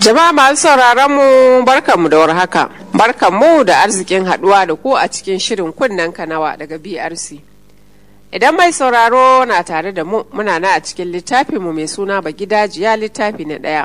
Jama'a masu sauraron mu barkanmu da warhaka. Barkanmu da arzikin haduwa da ku a cikin shirin kunnen kanawa daga BRC. Idan mai sauraro na tare da mu muna na a cikin littafinmu mai suna Bagidajiya littafi na ɗaya.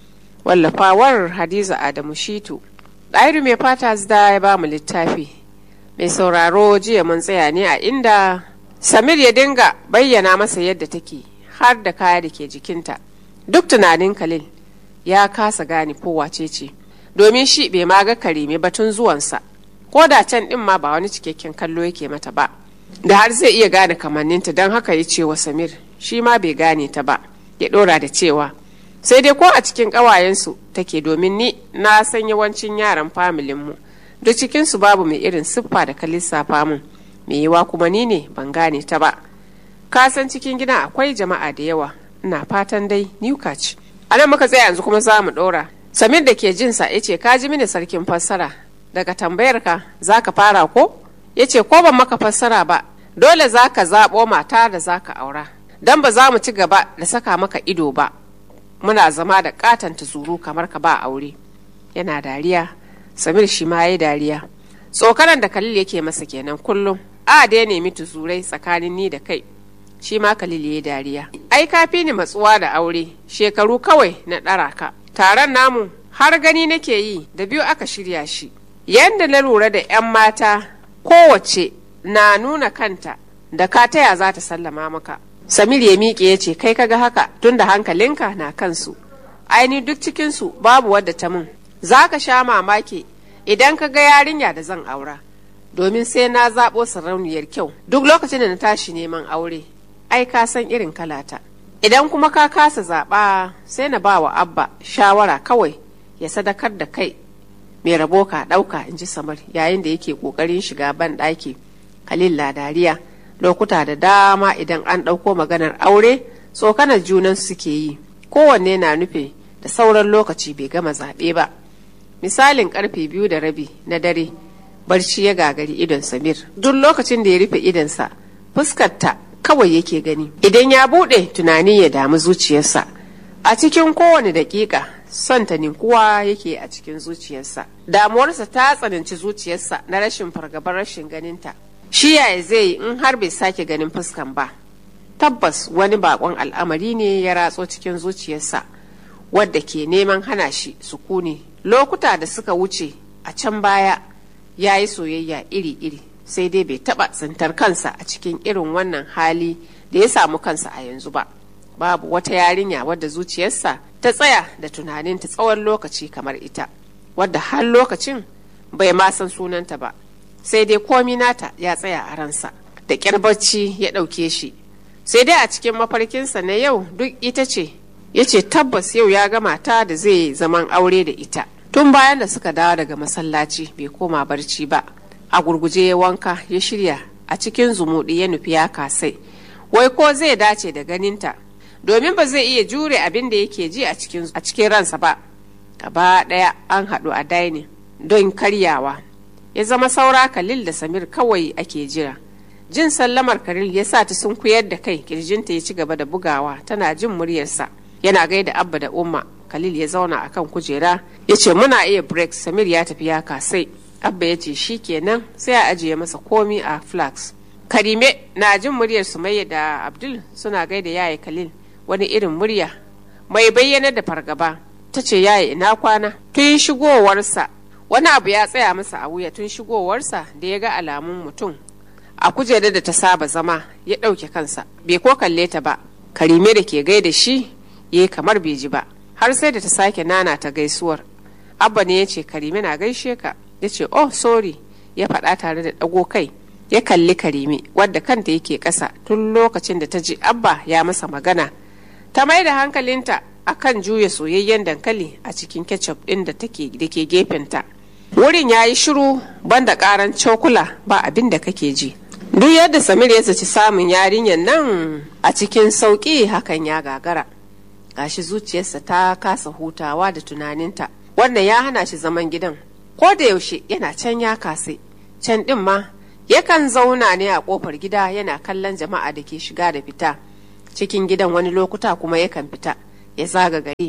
Wallafawar Hadiza Adamu Shitu. Ɗairu mai fata da ya ba mu littafi. Mai sauraro jiya mun tsaya ne a inda Samir ya dinga bayyana masa yadda take har da kaya da ke jikinta. Duk tunanin Khalil ya kasa gane ko wace ce domin shi bai ma ga karime batun zuwansa ko da can din ma ba wani cikakken kallo yake mata ba da har zai iya gane kamanninta don haka ya ce wa samir shi ma bai gane ta ba ya dora da cewa sai dai ko a cikin ƙawayensu take domin ni na san yawancin yaran familinmu duk cikinsu babu mai irin siffa da ka lissafa mun mai yiwa kuma ni ne ban gane ta ba ka san cikin gidan akwai jama'a da yawa ina fatan dai niuka ce a nan muka tsaya yanzu kuma za mu ɗora samir da ke jinsa ya ce ka ji mini sarkin fassara daga tambayar ka za ka fara ko ya ce ko ban maka fassara ba dole za ka zaɓo mata da za ka aura don ba za mu ci gaba da saka maka ido ba muna zama da katanta zuru kamar ka ba aure yana dariya samir shi ma ya dariya tsokanan da kalil yake masa kenan kullum a da ya nemi tuzurai tsakanin ni da kai shi ma Khalil ya dariya. Ai kafi ni matsuwa da aure, shekaru kawai na ɗara ka. Taron namu har gani nake yi da biyu aka shirya shi. Yanda na lura da 'yan mata kowace na nuna kanta da ka taya za ta sallama maka. Samir ya miƙe ya ce kai kaga haka tun da hankalinka na kansu. Aini duk cikinsu babu wadda ta mun. Za ka sha mamaki idan ka ga yarinya da zan aura. Domin sai na zaɓo sarauniyar kyau duk lokacin da na tashi neman aure ai ka san irin kalata idan kuma ka kasa zaɓa sai na ba wa abba shawara kawai ya sadakar da kai mai rabo ka ɗauka in ji samar yayin da yake ƙoƙarin shiga ban ɗaki khalil dariya lokuta da dama idan an ɗauko maganar aure tsokanar junan suke yi kowanne na nufi da sauran lokaci bai gama zaɓe ba misalin karfe biyu da rabi na dare barci ya gagari idon samir duk lokacin da ya rufe idonsa fuskarta kawai yake gani idan ya buɗe tunani ya damu zuciyarsa a cikin kowane daƙiƙa son ta ninkuwa yake a cikin zuciyarsa damuwarsa ta tsananci zuciyarsa na rashin fargabar rashin ganinta shi yaya zai yi in har bai sake ganin fuskan ba tabbas wani bakon al'amari ne ya ratso cikin zuciyarsa wadda ke neman hana shi sukuni lokuta da suka wuce a can baya ya yi soyayya iri-iri sai dai bai taba tsintar kansa a cikin irin wannan hali da ya samu kansa a yanzu ba babu wata yarinya wadda zuciyarsa ta tsaya da tunaninta tsawon lokaci kamar ita wadda har lokacin bai ma san sunanta ba sai dai komi nata ya tsaya a ransa da ƙyar bacci ya ɗauke shi sai dai a cikin mafarkinsa na yau duk ita ce ya ce tabbas yau ya gama ta da zai zaman aure da ita tun bayan da suka dawo daga masallaci bai koma barci ba a gurguje ya wanka ya shirya a cikin zumuɗi ya nufi ya kasai wai ko zai dace da ganinta domin ba zai iya jure abin da yake ji a cikin ransa ba gaba ɗaya an haɗu a dainin don karyawa ya zama saura kalil da samir kawai ake jira jin sallamar karil ya sa ta sunkuyar da kai kirjinta ya ci gaba da bugawa tana jin muryarsa yana gaida abba da umma khalil ya zauna akan kujera ya ce muna iya break samir ya tafi ya kasai abba ya ce shi kenan sai a ajiye masa komi a flax karime na jin muryar sumayya da abdul suna gaida yaya khalil wani irin murya mai bayyana da fargaba ta ce yaya ina kwana tun shigowarsa wani abu ya tsaya masa a wuya tun shigowarsa da ya ga alamun mutum a kujerar da ta saba zama ya ɗauke kansa bai ko kalle ta ba karime da ke gaida shi ya kamar bai ji ba har sai da ta sake nana ta gaisuwar abba ne ya ce karime na gaishe ka ya ce oh sorry ya faɗa tare da ɗago kai ya kalli karime wadda kanta yake ƙasa tun lokacin da ta ji abba ya masa magana ta mai da hankalinta akan juya soyayyen dankali a cikin ketchup ɗin da ke gefenta wurin ya yi shiru banda ƙaran cokula ba abin da kake ji duk yadda samir ya zaci samun yarinyar nan a cikin sauƙi hakan ya gagara gashi zuciyarsa ta kasa hutawa da tunaninta wannan ya hana shi zaman gidan ko da yaushe yana can ya kase can din ma yakan zauna ne a kofar gida yana kallon jama'a da ke shiga da fita cikin gidan wani lokuta kuma yakan fita ya zaga gari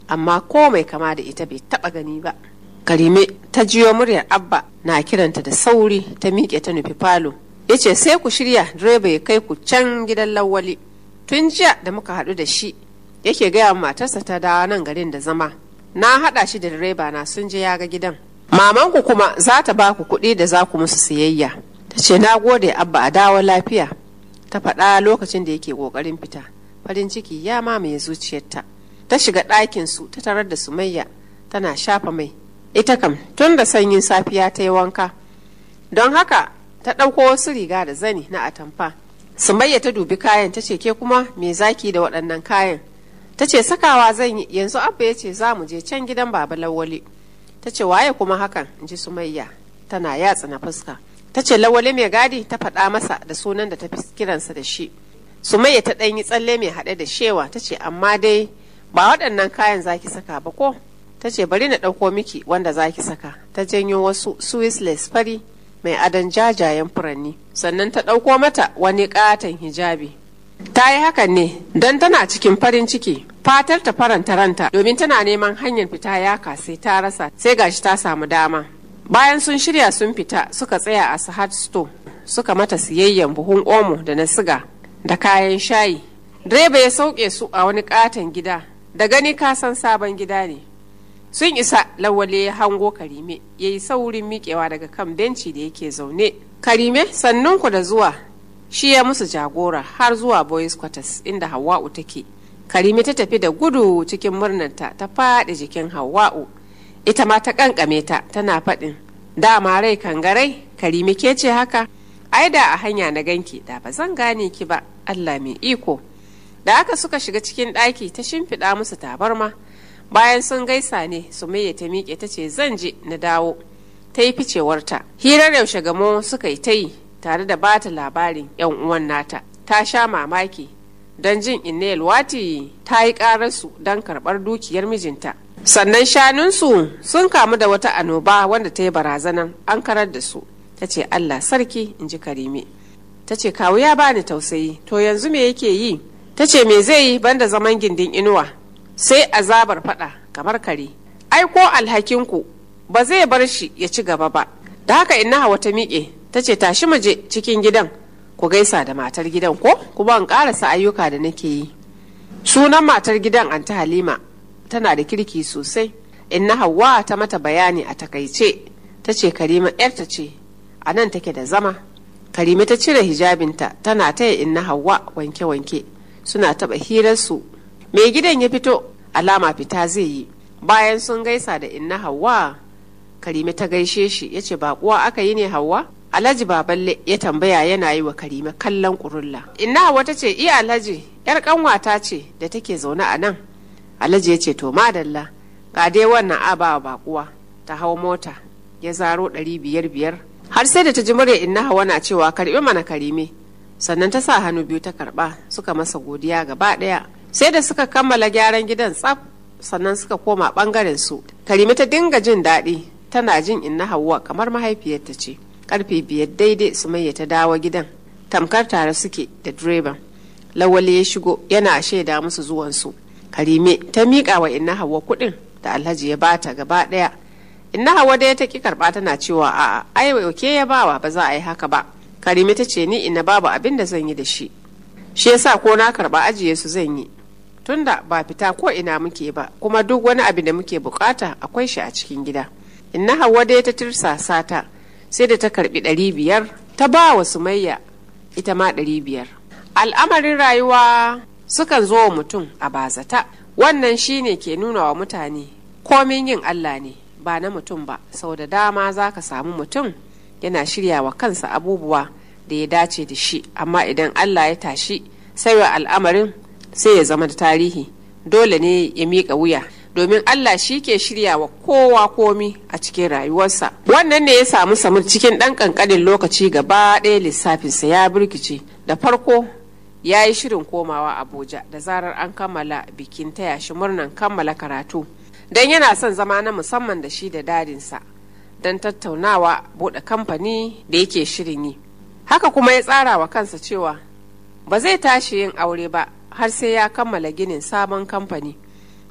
amma ko mai kama da ita bai taba gani ba karime ta jiyo muryar abba na kiranta da sauri ta miƙe ta nufi falo ya ce sai ku shirya direba ya kai ku can gidan lawali tun jiya da muka haɗu da shi yake gaya matarsa ta dawo nan garin da zama na haɗa shi da direba na sun je ya ga gidan mamanku kuma za ta ba ku kuɗi da za ku musu siyayya ta ce na gode abba a dawo lafiya ta faɗa lokacin da yake ƙoƙarin fita farin ciki ya mamaye zuciyarta ta shiga ɗakin su ta tarar da sumayya tana shafa mai ita kam tun da sanyin safiya ta yi wanka don haka ta ɗauko wasu riga da zani na atamfa sumayya ta dubi kayan ta ce ke kuma me zaki da waɗannan kayan ta ce sakawa zan yi yanzu abba ya ce za mu je can gidan baba lawali ta ce waye kuma hakan in ji sumayya tana yatsa na fuska ta ce lawali mai gadi ta faɗa masa da sunan da ta fi kiransa da shi sumayya ta ɗan yi tsalle mai haɗe da shewa ta ce amma dai ba waɗannan kayan zaki saka ba ko ta ce bari na ɗauko miki wanda zaki saka ta janyo wasu swissless fari mai adon jajayen furanni sannan ta ɗauko mata wani ƙaton hijabi ta yi hakan ne don tana cikin farin ciki fatar ta faranta ranta domin tana neman hanyar fita ya sai ta rasa sai gashi ta samu dama bayan sun shirya sun fita suka tsaya a sahad store suka mata siyayyen buhun omo da na siga da kayan shayi direba ya sauke su a wani katon gida da gani ka san sabon gida ne sun isa lawale ya hango karime ya yi saurin miƙewa daga kan benci da yake zaune karime sannunku da zuwa shi ya musu jagora har zuwa boys quarters inda hawa'u take karime ta tafi da gudu cikin murnarta ta faɗi jikin hawa'u ita ma ta kankame ta tana faɗin dama rai kangarai karime ke ce haka ai da a hanya na ganki da ba zan gane ki ba allah mai iko da aka suka shiga cikin ɗaki ta shimfiɗa musu tabarma bayan sun gaisa ne sumayya ta miƙe ta ce zan je na dawo ta yi ficewarta hirar yaushe gamo suka yi ta yi tare da bata labarin yan uwan nata ta sha mamaki don jin inna wati ta yi ƙararsu don karɓar dukiyar mijinta sannan shanunsu sun kamu da wata annoba wanda ta yi barazanan an karar da su ta ce allah sarki in ji karime ta ce kawu ya bani tausayi to yanzu me yake yi ta ce me zai yi banda zaman gindin inuwa sai azabar fada kamar kare ai ko alhakinku ba zai bar shi ya ci gaba ba da haka inna hawa ta miƙe ta ce tashi mu je cikin gidan ku gaisa da matar gidan ko kuma in ƙarasa ayyuka da nake yi sunan matar gidan anta halima tana da kirki sosai inna hawa ta mata bayani a takaice ta ce karima yarta ce a nan take da zama karima ta cire hijabinta tana taya inna hawa wanke-wanke suna taɓa hirarsu mai gidan ya fito alama fita zai yi bayan sun gaisa da inna hawa karime ta gaishe shi ya ce baƙuwa aka yi ne hawa alhaji baballe ya tambaya yana yi wa karime kallon ƙurulla inna hawa ta ce iya alhaji yar ƙanwata ce da take zaune a nan alhaji ya ce to madalla ga dai wannan aba baƙuwa ta hau mota ya zaro ɗari biyar biyar har sai da ta ji murya inna hawa na cewa karɓi mana karime sannan ta sa hannu biyu ta karɓa suka masa godiya gaba ɗaya sai da suka kammala gyaran gidan tsaf sannan suka koma bangaren su karime ta dinga jin daɗi tana jin inna hawa kamar mahaifiyarta ce karfe biyar daidai sumayya ta dawo gidan tamkar tare suke da direban lawali ya shigo yana shaida musu zuwansu karime ta miƙa wa inna hawa kuɗin da alhaji ya bata gaba ɗaya inna hawa da ta ki karɓa tana cewa a'a ai ke ya bawa ba za a yi haka ba karime ta ce ni ina babu abin da zan yi da shi shi yasa ko na karɓa ajiye su zan yi tunda ba fita ko ina muke ba kuma duk wani abu da muke bukata akwai shi a cikin gida inna hawa dai ta tirsasa ta sai da ta karbi ɗari biyar ta ba wa sumayya ita ma ɗari biyar al'amarin rayuwa sukan zo wa mutum a bazata wannan shine ke nuna wa mutane komin yin allah ne ba na mutum ba sau da dama za ka samu mutum yana shirya wa kansa abubuwa da ya dace da shi amma idan allah ya tashi sai wa al'amarin sai ya zama da tarihi dole ne ya miƙa wuya domin Allah shi ke shirya wa kowa komi a cikin rayuwarsa wannan ne ya samu samur cikin ɗan ƙanƙanin lokaci gaba ɗaya lissafinsa ya birkice da farko ya yi shirin komawa abuja da zarar an kammala bikin taya shi murnan kammala karatu don yana son zama na musamman da shi da dadinsa don tattaunawa buɗe kamfani da yake shirin yi haka kuma ya tsara wa kansa cewa ba zai tashi yin aure ba har sai ya kammala ginin sabon kamfani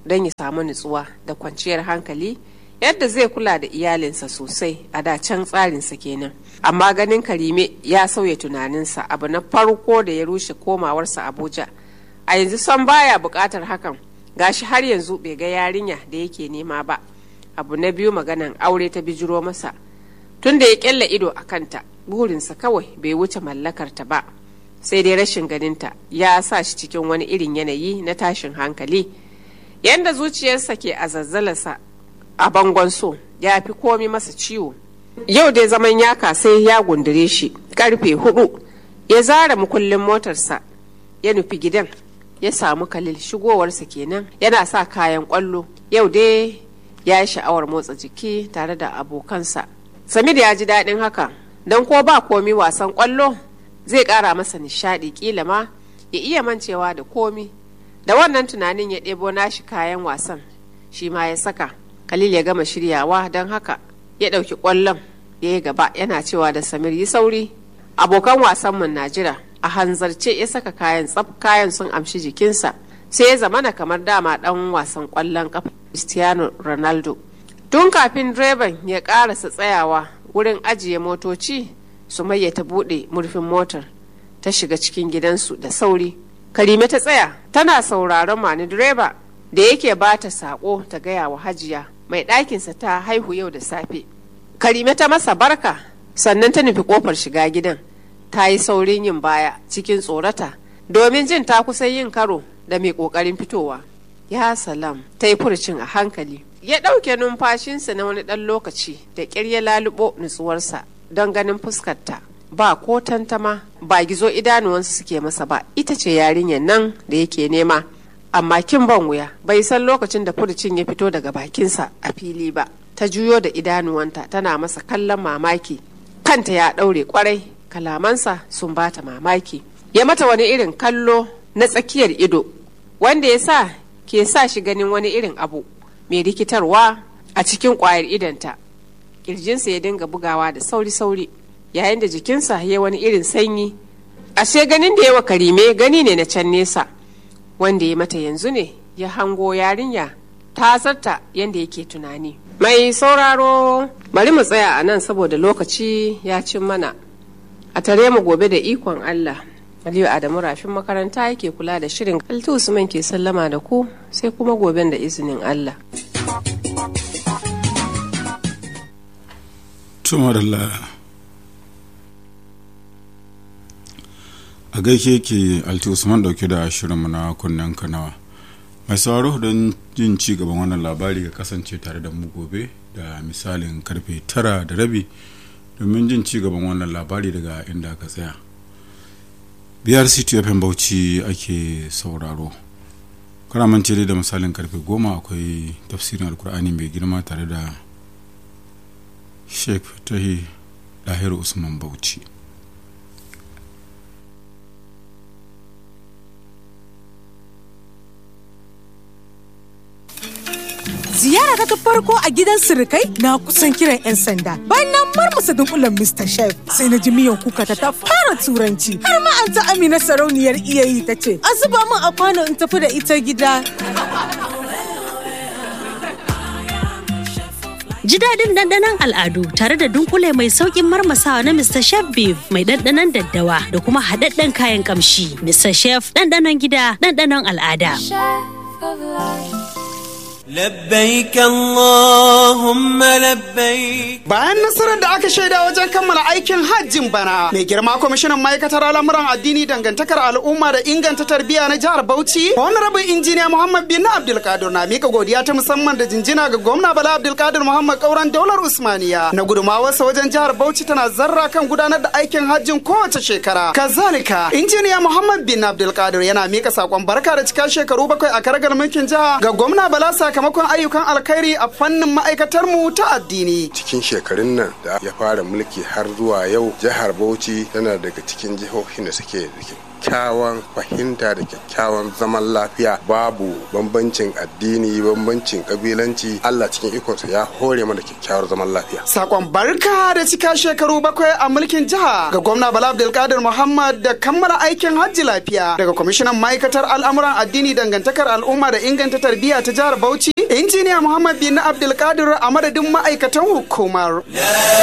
don ya samu nutsuwa da kwanciyar hankali yadda zai kula da iyalinsa sosai a da can tsarinsa kenan amma ganin karime ya sauya tunaninsa abu na farko da ya rushe komawarsa abuja a yanzu son baya buƙatar hakan gashi har yanzu bai ga yarinya da yake nema ba abu na biyu maganan aure ta bijiro masa tun da ya kyalla ido a kanta burinsa kawai bai wuce mallakarta ba sai dai rashin ganinta ya sa shi cikin wani irin yanayi na tashin hankali yadda zuciyarsa ke a zazzalarsa a bangon so ya fi komi masa ciwo yau dai zaman yaka sai ya gundure shi karfe hudu ya zara mukullin motarsa ya nufi gidan ya samu kalil shigowarsa kenan yana sa kayan kwallo yau dai ya yi sha'awar motsa jiki tare da abokansa samir ya ji daɗin haka don ko ba komi wasan kwallo zai ƙara masa nishaɗi ƙila ma ya iya mancewa da komi da wannan tunanin ya ɗebo nashi kayan wasan shi ma ya saka Khalil ya gama shiryawa don haka ya ɗauki ƙwallon ya yi gaba yana cewa da Samir yi sauri. Abokan wasan mun na jira a hanzarce ya saka kayan tsaf kayan sun amshi jikinsa sai ya zamana kamar dama ɗan wasan ƙwallon ƙafa Cristiano Ronaldo. Tun kafin direban ya ƙarasa tsayawa wurin ajiye motoci Sumayya ta buɗe murfin motar ta shiga cikin gidansu da sauri. Karime ta tsaya tana sauraron mani direba da yake ba ta saƙo ta gaya wa hajiya mai ɗakinsa ta haihu yau da safe. Karime ta masa barka sannan ta nufi ƙofar shiga gidan ta yi saurin yin baya cikin tsorata domin jin ta kusan yin karo da mai ƙoƙarin fitowa. Ya salam ta yi furcin a hankali. Ya ɗauke numfashinsa na wani ɗan lokaci da ƙyar ya lalubo nutsuwarsa don ganin fuskarta. Ba ko tantama ba gizo idanuwansu suke masa ba ita ce yarinyar nan da yake nema. amma kin ban wuya bai san lokacin da furucin ya fito daga bakinsa a fili ba ta juyo da idanuwanta tana masa kallon mamaki kanta ya ɗaure kwarai kalamansa sun bata mamaki ya mata wani irin kallo na tsakiyar ido wanda ya sa ke sa shi ganin wani irin abu mai rikitarwa a cikin ƙwayar idanta ƙirjinsa ya dinga bugawa da sauri-sauri yayin da jikinsa ya wani irin sanyi ashe ganin da yawa karime gani ne na can nesa wanda ya mata yanzu ne ya hango yarinya ta zarta yadda yake tunani. Mai sauraro bari mu tsaya a nan saboda lokaci ya cin mana. A tare mu gobe da ikon Allah. Aliyu Adamu rafin makaranta yake kula da shirin Altu Usman ke sallama da ku sai kuma goben da izinin Allah. Tumarallah. a gaishe ke alti usman dauke da shirinmu na kunnen kanawa mai sauraro don jin ci gaban wannan labari ga kasance tare da mu gobe da misalin karfe tara da rabi domin jin ci gaban wannan labari daga inda aka tsaya biyar ctfm bauchi ake sauraro karamance dai da misalin karfe goma akwai tafsirin alkur'ani mai girma tare da sheikh tahi dahiru usman bauchi ziyara ta farko a gidan sirikai na kusan kiran 'yan sanda bayan na marmasa dunkulen Mr. Chef sai na ji miyan kuka ta ta fara turanci har ma an ta Amina sarauniyar iyayi ta ce a zuba min a kwano in tafi da ita gida. Ji daɗin ɗanɗanon al'adu tare da dunkule mai sauƙin marmasawa na Mr. Chef Beef mai ɗanɗanon daddawa da kuma haɗaɗɗen kayan ƙamshi. Mr. Chef ɗanɗanon gida ɗanɗanon al'ada. لبيك اللهم لبيك Bayan nasarar da aka shaida wajen kammala aikin hajjin bana, mai girma kwamishinan ma'aikatar al'amuran addini dangantakar al'umma da inganta tarbiyya na jihar Bauchi, Honorable Injiniya Muhammad bin Abdulkadir na mika godiya ta musamman da jinjina ga gwamna Bala Abdulkadir Muhammad Kauran Daular Usmaniya na gudumawarsa wajen jihar Bauchi tana zarra kan gudanar da aikin hajjin kowace shekara. Kazalika, Injiniya Muhammad bin Abdulkadir yana mika sakon barka da cika shekaru bakwai a karagar mulkin jiha ga gwamna Bala sakamakon ayyukan alkhairi a fannin ma'aikatar mu ta addini. cikin shekarun nan da ya fara mulki har zuwa yau jihar bauchi tana daga cikin jihohin da suke da kyakkyawan fahimta da kyakkyawan zaman lafiya babu bambancin addini bambancin kabilanci Allah cikin ikonsa ya hore mana kyakkyawar zaman lafiya Sakon barka da cika shekaru bakwai a mulkin jiha ga gwamna Bala Abdulkadir Muhammad da kammala aikin hajji lafiya daga kwamishinan ma'aikatar al'amuran addini dangantakar al'umma da inganta tarbiyya ta jihar Bauchi injiniya Muhammad bin Abdulkadir a madadin ma'aikatan hukumar.